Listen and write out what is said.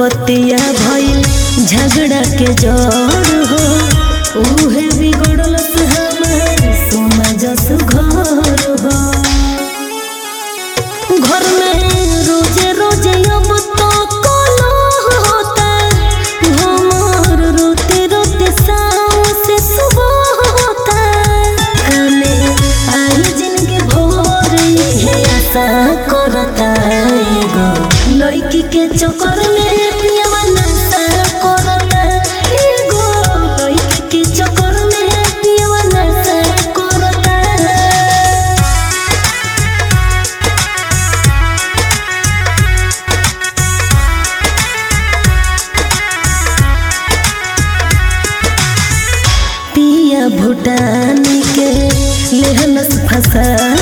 सवतिया भइल झगड़ा के जड़ हो उहे बिगड़ल हमार सोना जस घर हो घर में रोजे रोजे अब तो कलह होता हमार रोते रोते शाम से सुबह होता काने आई जिनके भोर है आशा करता एगो लड़की के चक्कर में पियवा नशा करता एगो लड़की के चक्कर में पियवा नशा करता पिया भूटान के लेहनस फसा